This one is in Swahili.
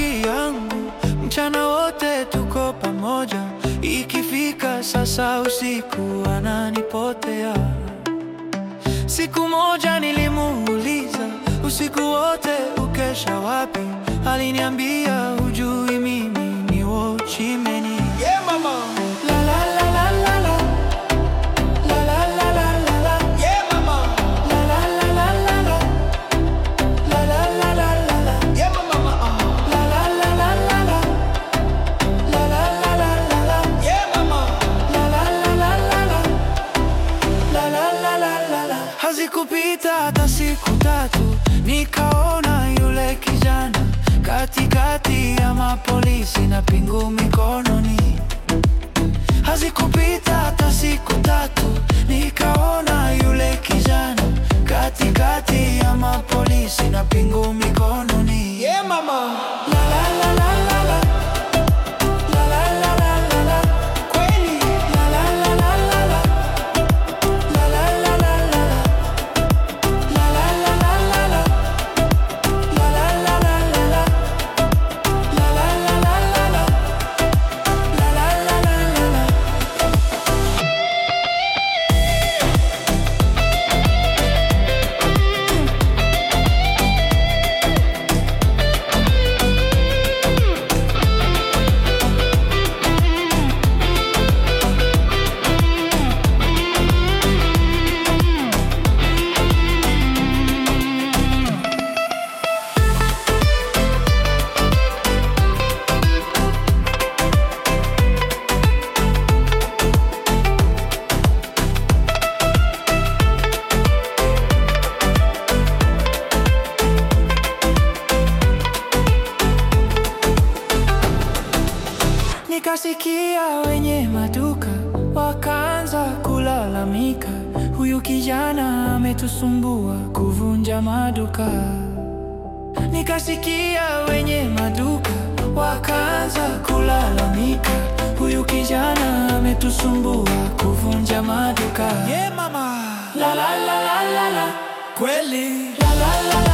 rafiki yangu, mchana wote tuko pamoja, ikifika sasa usiku ananipotea. Siku moja nilimuuliza usiku wote ukesha wapi? Aliniambia hujui mimi ni Wochimeni. Yeah, mama. La la la la la la. La la la la la la. Yeah, mama. La la la la la la. La la la la la la. Yeah, mama. Uh. La la la la la la. La la la la la la. Yeah, mama. La la la la la la. La la la la la la. Hazikupita hata siku tatu, nikaona yule kijana katikati ya mapolisi na pingu mikononi. Hazikupita hata siku tatu, nikaona yule kijana katikati ya mapolisi na pingu mikononi. Yeah, mama. La la la la la la. La la la la la la. Kweli. La la la la la la. La la la la la la. La la la la la la. La la la la la la. La la la la la la. La la la la la la. Nikasikia wenye maduka wakaanza kulalamika, huyu kijana ametusumbua kuvunja maduka. Nikasikia wenye maduka wakaanza kulalamika, huyu kijana ametusumbua kuvunja maduka. Yeah, mama. La la la la la la, Kweli. la la la la